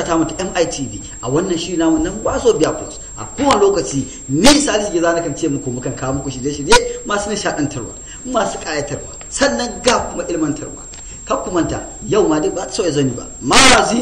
ta mata MITV a wannan shi namu nan Waso Biya Plus a kowane lokaci ni Salisu Giza na kan ce muku mukan kawo muku shirye-shirye masu nishaɗantarwa masu ƙayatarwa sannan ga kuma ilmantarwa kar ku manta yau ma dai ba ta so ya zani ba mazi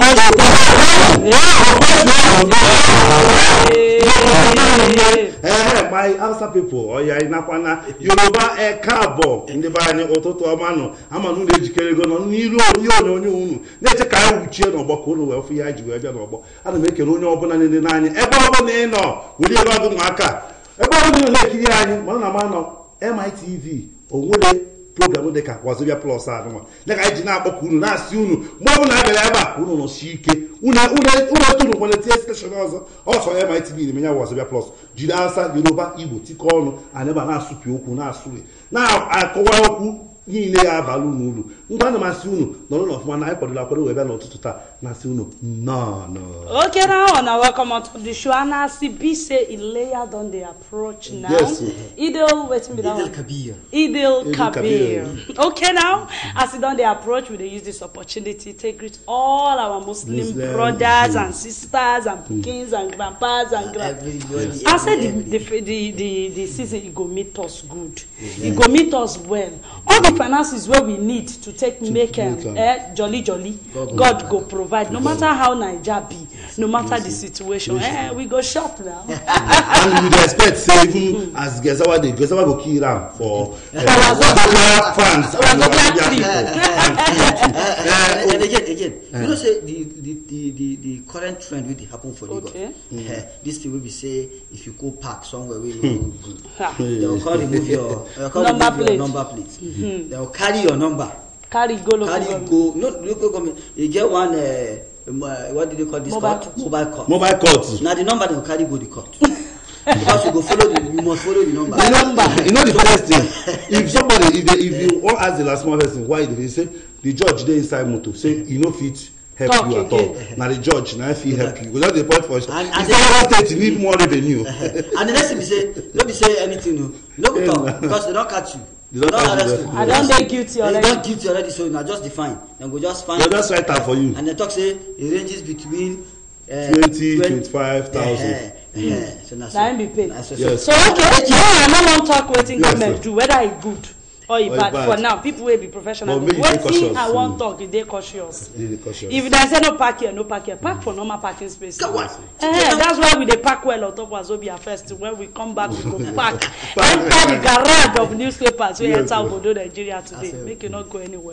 ehe my hausa people ọya ịnakwana yoruba e káàbọ̀ ndị be anyị ụtụtụ ọma nọ ama na unu ejikere ego nọ n'iru onye onyonyo unu na-eche ka anyị wuchie n'ọgbọ ka unu wee fụ ya ji wee bịa n'ọgbọ ana m ekele onye ọbụla niile n'anya ebe ọbụla ị nọ were ebe ọgụ ụmụaka ebe ọbụla ị nọ na-ekiri anyị mana na ma nọ mitv onwere program dị ka wazobia plus anụma dịka anyị ji na-akpọkọ unu na-asị unu mgbe ọbụla a bịara ebe a ka unu nọsi ike unu tụrụ nwere tie steshọn ọzọ ọsọ mitv na-eme ya wazobia plus jiri asa yoruba igbo tikọ ọnụ anyị ebe a na-asụpị okwu na-asụri na-akọwa okwu niile ya abalị unu uru ngwa ana m asị unu nọrọ n'ọfụma na anyị kwadola akwado wee bịa n'ụtụtụ taa na-asị unu nnọọ Okay, now on welcome on to the show. And as the B say, Ilea don they approach now. Yes. Idil, waiting me Idil down. Kabir. Idil Idil Kabir. Kabir. Okay, now as it don they approach, we dey use this opportunity to greet all our Muslim Muslim, brothers and sisters and pikins and grandpas and grand. Everybody, I said the, everybody. the, the, the, the season e go meet us good. E go meet us well. All the finances wey we need to take make am make am. eh, jolly jolly God God, go go provide no matter how Naija be no matter the situation eh, we go shop now. and we dey expect say even as gezawa dey gezawa go kill am for wazobia fans and Wazobia wazobia tree. people Uh, and and again, again, you know, say the the the the, the current trend wey dey happen for Lagos. Okay. Uh, this thing wey be say if you go park somewhere wey no good, Ha. they will come remove your, they will come Number remove plate. your number plate. They will carry your number, carry go local carry government. go. No, local government. You get one. Uh, um, uh, what do they call this Mobile court? court. Mobile court. mobile court Na the number they will carry go the court. because you go follow the, you must follow the number. you know you know the first thing if somebody if they if you wan ask the last small person why they dey say the judge dey inside motor say e no fit help Talk you at all again. na the judge na him fit help you because the point for And- if and federal state need more revenue and the next thing be say no be say anything o you no go talk because they don catch you They don catch you, arrest yes. you I don dey guilty they already. don guilty already so na just the fine dem go just fine they just write am for you and dem talk say e ranges between uh, twenty 20 twenty-five thousand Eh, eh, eh, so na so Na him be paid. na so Yes. so okay now i no wan talk wetin Yes, government sir. do whether e good or e Or e bad bad. for now people wey be professional But make you dey wetin cautious. i wan Mm. talk e dey cautious. Dey dey cautious. if dem say no park here no park here park for normal parking space. Come on. Eh, that's why we dey park well on top wazobia first when we come back we go park Park. enter the garage of newspapers wey Yes, enter sir. obodo nigeria today That's it. make you no go anywhere.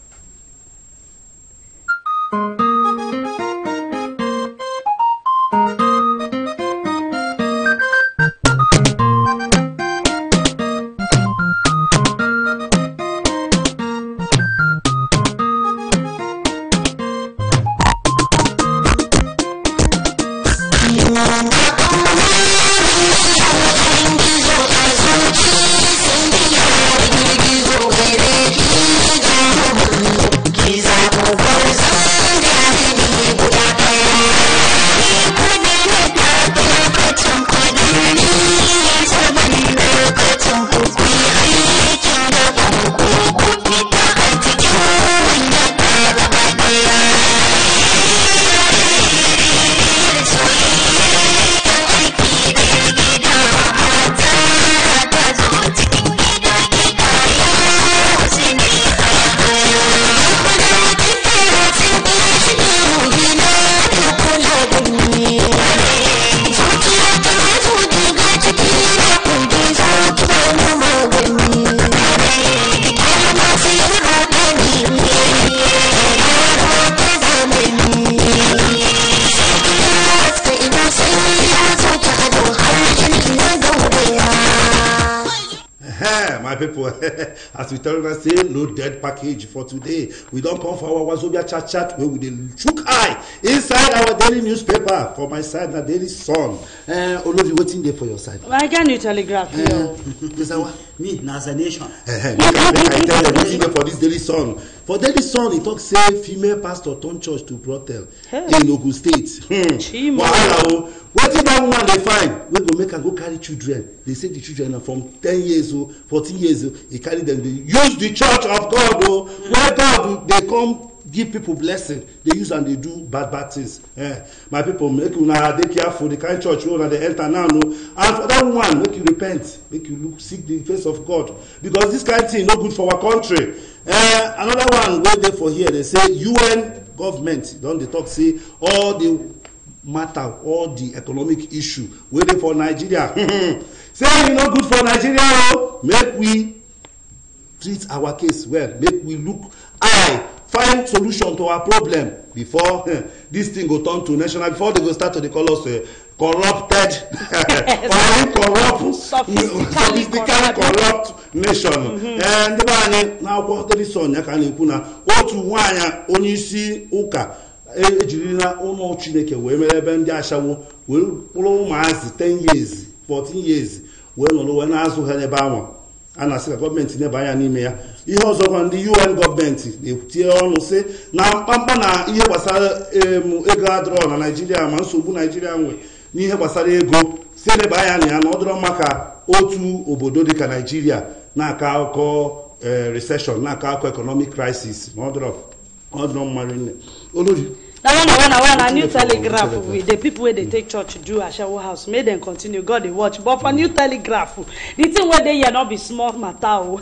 Ehem, my people as we tell una say no dead package for today we don come for our wazobia chat chat wey we dey chook eye inside our daily newspaper for my side na daily sun uh, olori wetin dey for your side. i get new telegraph here o. Gezawa. me na as a nation Ehem, make I make I tell dem wetin dey for dis daily sun for daily sun e talk say female pastor turn church to brothel Hey. in ogun state hmm. Chimo. wahala o wetin dat woman dey find wey go make am go carry children dey say the children na from ten years o fourteen years o e carry dem dey use the church of god o where god dey come give people blessing dey use am dey do bad bad things eh my people make una dey careful the kind church wey una dey enter now no and for that one make you repent make you look seek the face of god because this kind thing no good for our country eh another one wey dey for here dey say un government don dey talk say all the matter all the economic issue wey dey for nigeria say e no good for nigeria o make we treat our case well make we look eye find solution to our problem before eh, this thing go turn to national before they go start to dey call us uh, corrupted or corrupt Sophistically sophistically corrupt nation Eh, ndị be anyị n'akwụkwọ telison ya ka a na-ekwu na otu nwaanyị onye isi ụka e- ejirila ụlọ chineke wee mere ebe ndị ashawo wee kpụrụ ụmụazị 10 years 14 years wee nọrọ wee na-azụ ha n'ebe ahụ a na-asị ka gọọmenti neba anya n'ime ya ihe ọzọkwa ndị un gọọmenti na-ekwutie ọnụ sị na mkpamkpa na ihe gbasara em, ego adịrọ na naijiria ma nsogbu naijiria nwe n'ihe gbasara ego si eleba anya na ya na ọ dịrọ maka otu obodo dịka naijiria na-akọ akụkọ eh, recession na-akọ akụkọ economic crisis na ọ dịrọ ọ dịrọ mmadụ nne olori na one na one na one na new Telegraph, telegraph telegraph. with the people wey dey take church do ashawo house make dem continue god dey watch but for new telegraph the thing wey dey here no be small matter o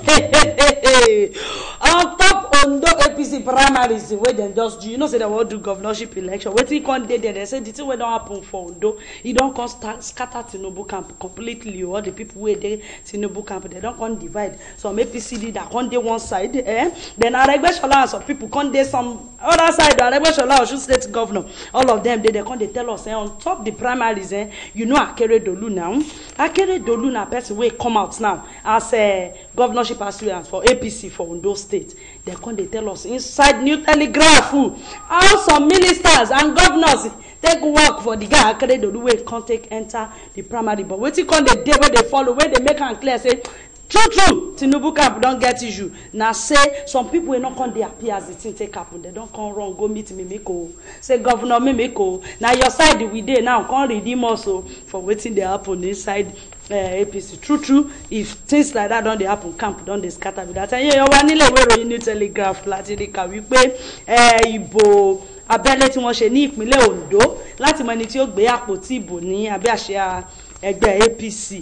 on top ondo apc primaries wey dem just do you know say dem wan do governorship election wetin come dey there dem say the thing wey don happen for ondo e don come start scatter tinubu camp completely o all the people wey dey tinubu camp dem don come divide some apc leader come dey one side eh? then aregbesola and some people come dey some other side aregbesola osun state governor all of them dey there come dey tell us eh, on top the primaries eh, you know akeredolu now akeredolu na person wey come out now as uh, governorship aspirant for apc for ondo state dem come dey tell us inside new telegraph uh, how some ministers and governors take work for the guy akeredolu wey come take enter the primary but wetin come dey dey wey dey follow wey dey make am clear say true true tinubu camp don get issue na say some people wey no come dey happy as the thing take happen dem don come run go meet mimiko say governor mimiko na your side we dey now come redeem us o for wetin dey happen inside uh, apc true true if things like that don dey happen camp don dey scatter be that time yẹn wá nílẹ̀ ìwé ìròyìn new telegraph láti rí kà wípé eh, ìbò abẹ́lé tí wọ́n ṣe ní ìpínlẹ̀ ondo láti mọ ẹni tí ó gbé àpótí ìbò ní abẹ́ àṣẹ ẹgbẹ́ apc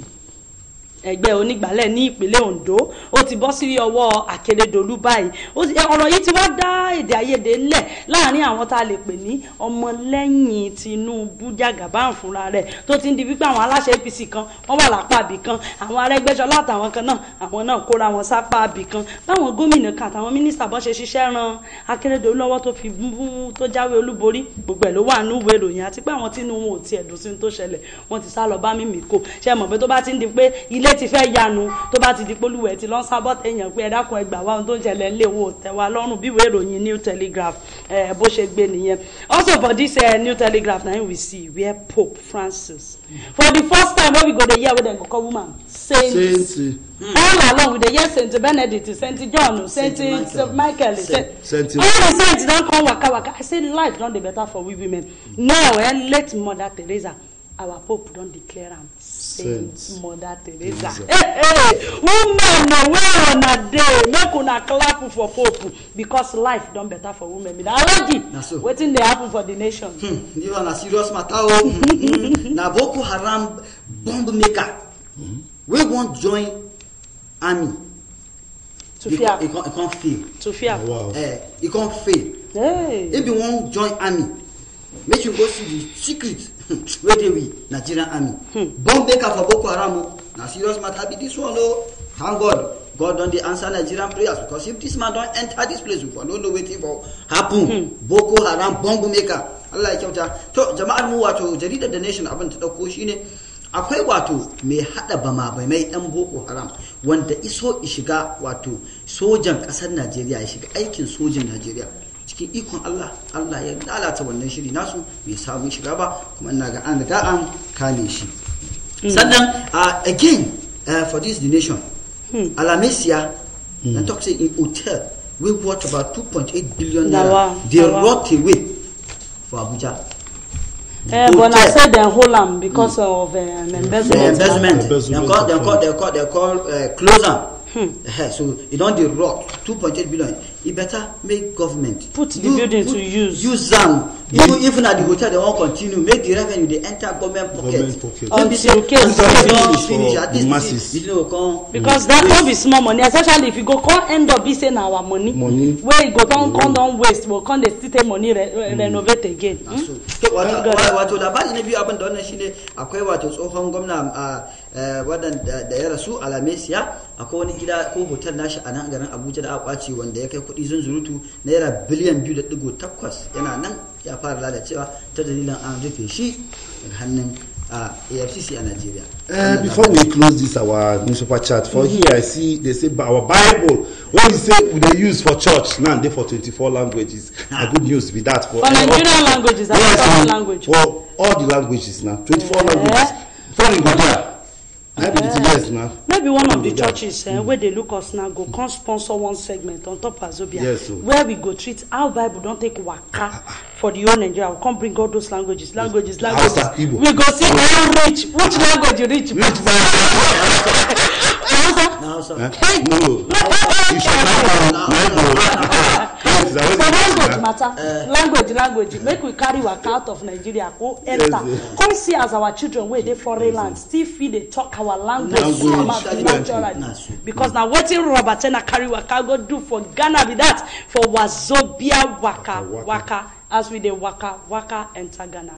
ẹgbẹ́ onígbàálẹ̀ ní ìpínlẹ̀ ondo ó ti bọ́ sí ọwọ́ akérèdọ́lù báyìí ó ti- ọ̀rọ̀ yìí ti wá dá èdè àìyedè ńlẹ̀ láàrin àwọn tá a lè pè ní ọmọlẹ́yìn tinubu jagaban fúnra rẹ̀ tó ti ń di wípé àwọn aláṣẹ apc kan wọ́n wà lápá ibì kan àwọn arẹ́gbẹ́sọlá àtàwọn kan náà àwọn náà kóra wọn sápá ibì kan báwọn gómìnà kan àtàwọn mínísítà bọ́n ṣe ṣiṣẹ́ ran akérèdọ́lù lọ́wọ́ tó fi bú tó jáwé olúborí gbogbo ẹ̀ ló wà nínú ìwé ìròyìn àti pé àwọn tínú wọn ò tiẹ̀ dùn sí ní tó ṣẹlẹ̀ wọ́n ti sá lọ bá mímì kò ṣe mọ̀ pé tó bá ti ń di pé ilé ti fẹ́ yanu tó bá ti di polúwẹ̀ ti lọ́n sábọ́ tẹ̀yàn pé ẹ dákun ẹgbàá wa ohun tó ń ṣẹlẹ̀ ńlẹ̀ wo tẹ̀wá lọ́rùn bí ìwé ìròyìn new telegraph eh, bó ṣe gbé nìyẹn also for this uh, new telegraph na him we see where pope francis for the first time wey we go dey hear wey dem go call woman saint saint all along we dey hear saint benedict saint john saint Saint saint michael Saint- saint Saint- all the saints don come waka waka i say life don dey better for we women now eh, late mother teresa our pope don declare am saint Saint mother teresa hey, hey, women na where una dey make una clap for pope because life don better for women na already Na so. wetin dey happen for the nation. Hmm, this one na serious matter o Hmm, na boko haram bomb maker wey wan join army to e fear con- e con- e con fail to fear. wow eh e con fail Hey. if you wan join army make you go see the secret wey dey with nigerian army bomb maker for boko haram o na serious matter be this one o thank god god don dey answer nigerian prayers because if this man don enter this place we for no know wetin for happen boko haram bomb maker allah ya kyauta to jama'ar mu wato jaridar the nation abin ta dauko shine akwai wato mai hada bama bai mai dan boko haram wanda iso shiga wato sojan kasar najeriya ya shiga aikin sojin najeriya cikin ikon allah allah ya lalata wannan shiri nasu bai samu shiga ba kuma ina ga an riga an kame shi sannan uh, again uh, for this the nation alamesia na talk say in hotel wey worth about 2.8 billion Na naira wa, dey na wa. rot away for abuja Eh, but na Hotel. say dem hold am because of um, embezzlement. the investment Embezzlement dem call dem of call dem call dem call uh, close am uh, so e don dey rot two point eight billion e better make government Put the building to use. use am even if na the hotel dem wan continue make the revenue dey enter government pocket Government pocket. No be say Until case until go don finish finish for at least masses. the the thing go come. because that no be small money especially if e go come end up be say na our money Money. wey e go don come don waste but come dey still take money re re renovate again. Na Hmm? so. To, wato Don gane. wato labari na biyu abin da wannan shine akwai wato tsohon gwamna a wadanda da ya rasu a lamesiya akwai wani gida ko hotel nashi a nan garin abuja da aka kwace wanda ya kai kuɗi zunzurutu naira biliyan biyu da digo takwas yana nan ya fara lalacewa ta dalilin an rufe shi daga hannun a afcc a nigeria Uh, before we close this our newspaper chat for here i see they say ba- our bible wey we say we dey use for church now dey for twenty-four languages na good news be that for for nigerian languages and yes foreign na language. for all the languages na twenty-four Eh. languages foreign go there na be the thing yes na maybe one of the Yeah. churches eh, wey dey look us now go come sponsor one segment on top azobia Yes, o. where we go treat how bible don take waka for the whole nigeria we come bring all those languages languages languages Hausa, Igbo. we go see who reach which language you reach reach pass. Hausa? na hausa Eh? Hey. no you should know na no yes na for wetin language na matter language language make we carry waka out of nigeria go enter Yes, come see as our children wey dey foreign land still fit dey talk our language Language, somehow fluently. Na naturally so. because na wetin robert tena carry waka go do for ghana be that for wazobia waka Waka, waka. waka as we dey waka waka enter ghana.